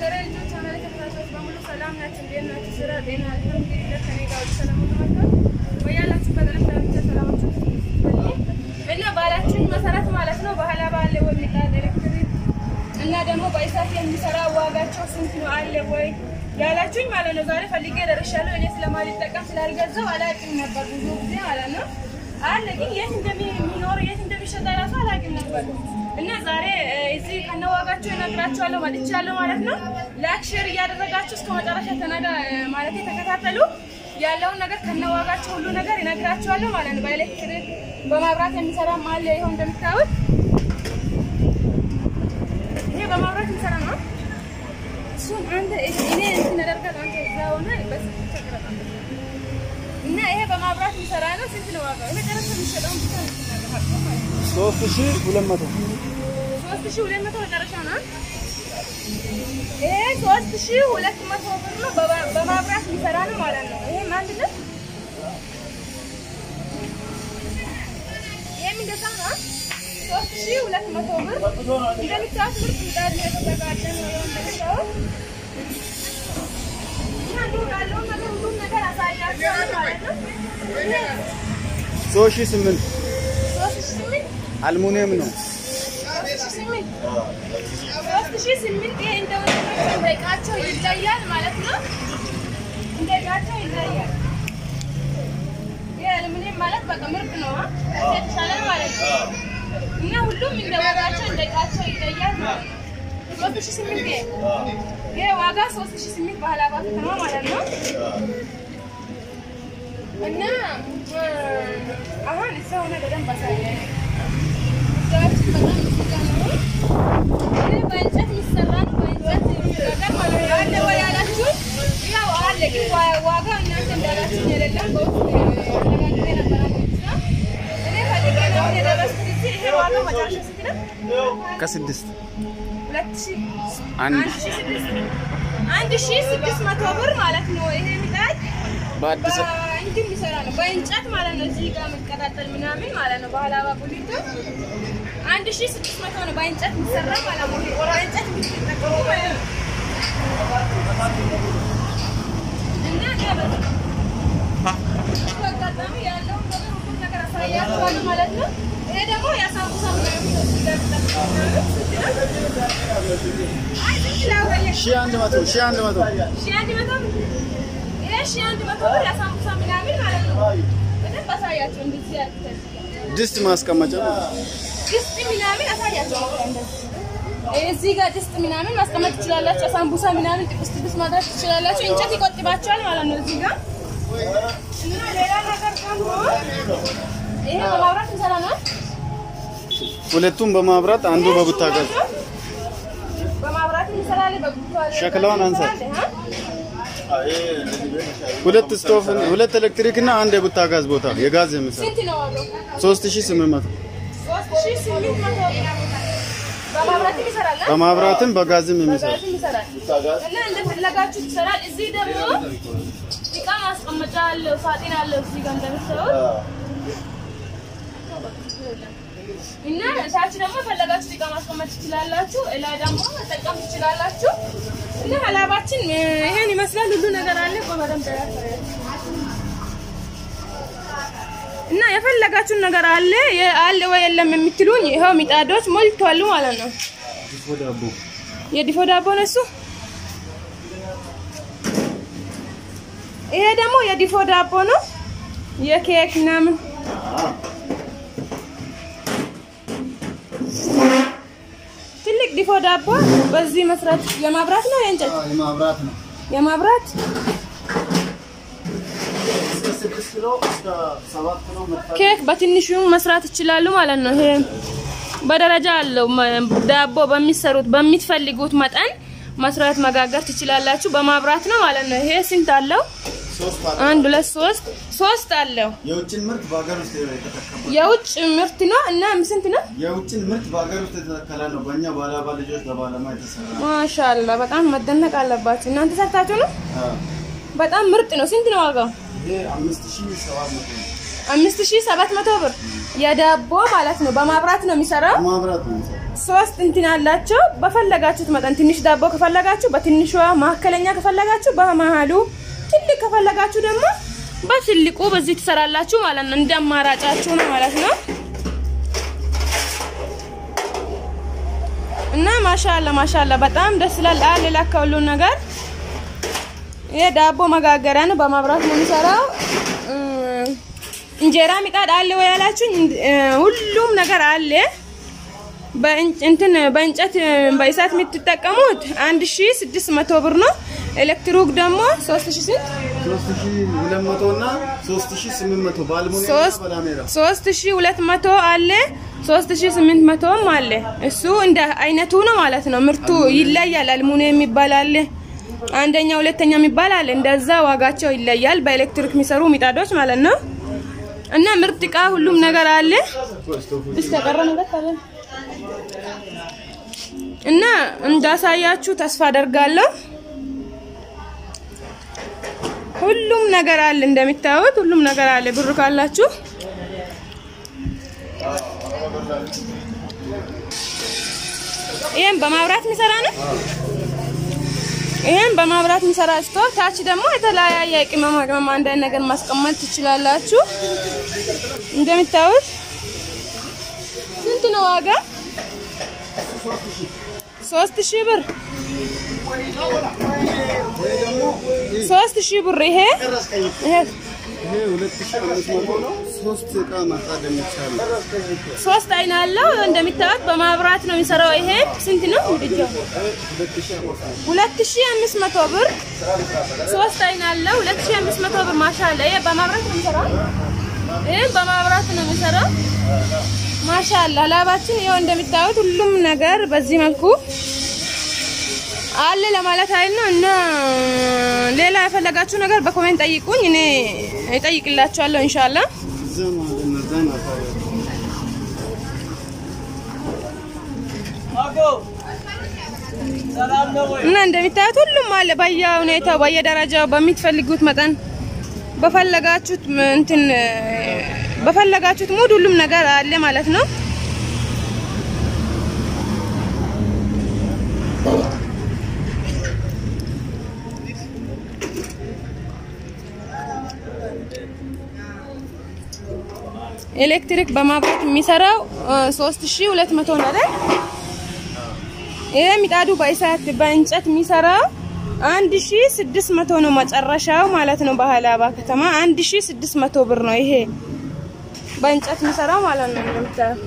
የሀገሬ ልጆች ቻናል ተከታታዮች በሙሉ ሰላም ናችሁ? እንዴት ናችሁ? ስራ፣ ጤና አልሐምዱሊላህ ከኔ ጋር ሁሉ ሰላም ነው ማለት ነው። በያላችሁበት ዓለም ዳርቻ ሰላማችሁ ይብዛ። እና ባላችን መሰረት ማለት ነው ባህላ ባለ ወይ ምጣድ ኤሌክትሪክ እና ደግሞ በእሳት የሚሰራ ዋጋቸው ስንት ነው አለ ወይ ያላችሁኝ ማለት ነው። ዛሬ ፈልጌ ደርሻለሁ። እኔ ስለማልጠቀም ስላልገዛው አላውቅም ነበር ብዙ ጊዜ ማለት ነው አለ ግን የት እንደሚኖር የት እንደሚሸጥ ራሱ አላውቅም ነበር እና ዛሬ እዚህ ከነዋጋቸው እነግራችኋለሁ መጥቻለሁ ማለት ነው። ላይክ ሼር እያደረጋችሁ እስከ መጨረሻ ተናጋ ማለት ተከታተሉ። ያለውን ነገር ከነዋጋቸው ሁሉ ነገር እነግራችኋለሁ ማለት ነው። በኤሌክትሪክ በማብራት የሚሰራ አለ። ይኸው እንደምታዩት ይሄ በማብራት የሚሰራ ነው። እሱን አንተ እኔ እንትን አደርጋለሁ አንተ እዛ ሆነ በስ እና ይሄ በማብራት የሚሰራ ነው። ስንት ነው ዋጋው? የመጨረሻ የሚሸጠውን ብቻ ነው የምትናገረው ማለት ነው። ሶስት ሺህ ሁለት መቶ ሶስት ሺህ ሁለት መቶ መጨረሻ ነው። ይሄ ሶስት ሺህ ሁለት መቶ ብር ነው። በባ- በማብራት የሚሰራ ነው ማለት ነው። ይሄ አንድ ነው። ይሄም እንደዛ ነው። ሶስት ሺህ ሁለት መቶ ብር እንደምታዩት ምርጥ ምጣድ ነው የተዘጋጀ ነው። ይኸው እንደምታዩት እና እንዲሁ ያለውን ነገር ሁሉም ነገር አሳያችኋለሁ ማለት ነው። ይሄ ሶስት ሺህ ስምንት ሶስት ሺህ ስምንት አልሙኒየም ነው። ሶስት ሺህ ስምንት ይሄ እንደሆነ እንደ ዕቃቸው ይለያል ማለት ነው። እንደ ዕቃቸው ይለያል። ይሄ አሉሚኒየም ማለት በቃ ምርጥ ነው አ? ከዚህ የተሻለ ነው ማለት ነው። እና ሁሉም እንደ ዋጋቸው እንደ ዕቃቸው ይለያል ማለት ነው። ሶስት ሺህ ስምንት ይሄ ይሄ ዋጋ ሶስት ሺህ ስምንት ባህላባ ከተማ ማለት ነው። እና አሁን እዛ ሆነ በደንብ አሳየን። እዛችን በጣም ምስጋ ነው። ይሄ በእንጨት የሚሰራ ነው። በእንጨት ነገር ማለት ነው። አለ ወይ ያላችሁ? ያው አለ፣ ግን ዋ- ዋጋው እናንተ እንዳላችሁኝ አይደለም። በውስጥ አነጋግሬ ነበረ ማለት ነው። እኔ ፈልጌ ነው አሁን የደረስኩት እዚህ። ይሄ ዋጋው መጨረሻ ስንት ነው? ከስድስት ሁለት ሺህ አንድ አንድ ሺህ ስድስት አንድ ሺህ ስድስት መቶ ብር ማለት ነው። ይሄ ምጣድ በአዲስ በእንትን የሚሰራ ነው፣ በእንጨት ማለት ነው። እዚህ ጋር የሚቀጣጠል ምናምን ማለት ነው። ባህላዊ ቡሊቶ አንድ ሺህ ስድስት መቶ ነው፣ በእንጨት የሚሰራ ማለት ነው። በእንጨት የሚጠቀሙ ማለት ነው። እና ይሄ በ- በአጋጣሚ ያለውን ነገር ሁሉም ነገር አሳያችኋለሁ ማለት ነው። ይሄ ደግሞ የሳምቡሳ ምናምን ነው። እዚህ ጋር የሚጠቀሙ ምናምን ስንት ነው? አይ ስንት ላውራለሁ? ሺህ አንድ መቶ ሺህ አንድ መቶ ሺህ አንድ መቶ ብር ይሄ ሺህ አንድ መቶ ብር የሳምቡሳ ምናምን ማለት ነው። በደንብ አሳያቸው እንደዚህ ያልኩት ድስት ማስቀመጫ ነው። ድስት ምናምን አሳያቸው እንደዚህ እዚህ ጋር ድስት ምናምን ማስቀመጥ ትችላላችሁ። ሳምቡሳ ምናምን ጥብስ ጥብስ ማድረግ ትችላላችሁ። እንጨት ይቆጥባቸዋል ማለት ነው እዚህ ጋር እና ሌላ ነገር ደግሞ ይሄ በማብራት እንሰራ ነው። ሁለቱም በማብራት አንዱ በቡታጋዝ በማብራት እንሰራለን። በቡታጋዝ ሸክላውን አንሳ። አ? ሁለት ስቶቭ ሁለት ኤሌክትሪክ እና አንድ የቡታጋዝ ቦታ የጋዝ የሚሰራ ስንት ነው ዋጋው? ሶስት ሺህ ስምንት መቶ ሶስት ሺህ ስምንት መቶ በማብራትም ይሰራል አ? በማብራትም በጋዝም የሚሰራ በጋዝም ይሰራል እና እንደፈለጋችሁ ይሰራል። እዚህ ደግሞ እቃ ማስቀመጫ አለው፣ ሳጥን አለው እዚህ ጋር እንደምታዩት እና ታች ደግሞ የፈለጋችሁ እቃ ማስቀመጥ ትችላላችሁ። ላይ ደግሞ መጠቀም ትችላላችሁ። እና ሀላባችን ይሄን ይመስላል። ሁሉ ነገር አለ እኮ በደንብ ያሳያል። እና የፈለጋችሁን ነገር አለ የ- አለ ወይ የለም የምትሉኝ ይኸው ሚጣዶች ሞልተዋል ማለት ነው። የድፎ ዳቦ ነው እሱ። ይሄ ደግሞ የድፎ ዳቦ ነው። የኬክ ምናምን ትልቅ ድፎ ዳቦ በዚህ መስራት የማብራት ነው የእንጨት የማብራት ነው። የማብራት እስከ ስድስት ኪሎ እስከ ሰባት ኪሎ መጥፋት ኬክ በትንሹ መስራት ይችላሉ ማለት ነው። ይሄ በደረጃ አለው። መ- ዳቦ በሚሰሩት በምትፈልጉት መጠን መስራት መጋገር ትችላላችሁ። በማብራት ነው ማለት ነው። ይሄ ስንት አለው? ሶስት አንድ ሁለት ሶስት ሶስት አለው። የውጭን ምርት በሀገር ውስጥ የተተከለ የውጭ ምርት ነው እና ስንት ነው? የውጭን ምርት በሀገር ውስጥ የተተከለ ነው። በእኛ ባላባ ልጆች በባለሙያ የተሰራ ነው። ማሻአላ በጣም መደነቅ አለባችሁ። እናንተ ሰርታችሁ ነው? አዎ። በጣም ምርጥ ነው። ስንት ነው ዋጋው? ይሄ አምስት ሺህ ሰባት መቶ ነው። አምስት ሺህ ሰባት መቶ ብር የዳቦ ማለት ነው። በማብራት ነው የሚሰራው። ማብራት ነው የሚሰራው። ሶስት እንትን አላቸው። በፈለጋችሁት መጠን ትንሽ ዳቦ ከፈለጋችሁ በትንሿ፣ መካከለኛ ከፈለጋችሁ በመሃሉ፣ ትልቅ ከፈለጋችሁ ደግሞ በትልቁ በዚህ ትሰራላችሁ ማለት ነው። እንደ አማራጫችሁ ነው ማለት ነው። እና ማሻአላ ማሻአላ በጣም ደስ ይላል። አለ ለካ ሁሉም ነገር ይሄ ዳቦ መጋገሪያ ነው። በመብራት ነው የሚሰራው። እንጀራ ምጣድ አለ ወይ ያላችሁኝ፣ ሁሉም ነገር አለ። በእንትን በእንጨት በእሳት የምትጠቀሙት 1600 ብር ነው። ኤሌክትሪክ ደግሞ 3000 ስንት? 3200 እና 3800 በአልሙኒየም እና በላሜራ 3200 አለ 3800ም አለ። እሱ እንደ አይነቱ ነው ማለት ነው። ምርቱ ይለያል። አልሙኒየም የሚባል አለ፣ አንደኛ ሁለተኛ የሚባል አለ። እንደዛ ዋጋቸው ይለያል። በኤሌክትሪክ የሚሰሩ ምጣዶች ማለት ነው። እና ምርጥ እቃ ሁሉም ነገር አለ። እስከቀረ ነገር ካለ እና እንዳሳያችሁ ተስፋ አደርጋለሁ። ሁሉም ነገር አለ እንደሚታዩት ሁሉም ነገር አለ። ብር ካላችሁ ይሄን በማብራት የሚሰራ ነው። ይሄን በማብራት የሚሰራ ስቶቭ፣ ታች ደግሞ የተለያየ ቅመማ ቅመም አንዳንድ ነገር ማስቀመጥ ትችላላችሁ። እንደሚታዩት ስንት ነው ዋጋ? ሶስት ሺህ ብር ሶስት ሺህ ብር ይሄ ይሄ ይሄ 2500 ነው። ሶስት እቃ ማጣድ የሚቻል ሶስት አይን አለው። እንደሚታወቅ በማብራት ነው የሚሰራው። ይሄ ስንት ነው? ምድጃው ሁለት ሺህ አምስት መቶ ብር ሶስት አይን አለው። ሁለት ሺህ አምስት መቶ ብር ማሻአላ። ይሄ በማብራት ነው የሚሰራው። ይሄ በማብራት ነው የሚሰራው። ማሻአላ ላባችን ይኸው እንደሚታዩት ሁሉም ነገር በዚህ መልኩ አለ ለማለት አይል ነው። እና ሌላ የፈለጋችሁ ነገር በኮሜንት ጠይቁኝ፣ እኔ እጠይቅላችኋለሁ ኢንሻአላህ። ዘማ ለነዛን አፋሪ እና እንደሚታዩት ሁሉም አለ በየሁኔታው በየደረጃው በምትፈልጉት መጠን በፈለጋችሁት እንትን በፈለጋችሁት ሙድ ሁሉም ነገር አለ ማለት ነው። ኤሌክትሪክ በማብራት የሚሰራው 3200 ነው አይደል? ይሄ ምጣዱ በእሳት በእንጨት የሚሰራው 1600 ነው መጨረሻው ማለት ነው። በሀላባ ከተማ 1600 ብር ነው ይሄ በእንጨት የሚሰራው ማለት ነው። እንደምታየው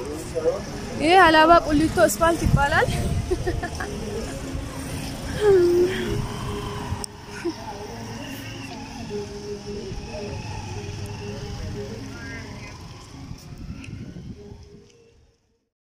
ይሄ ሀላባ ቁሊቶ አስፋልት ይባላል።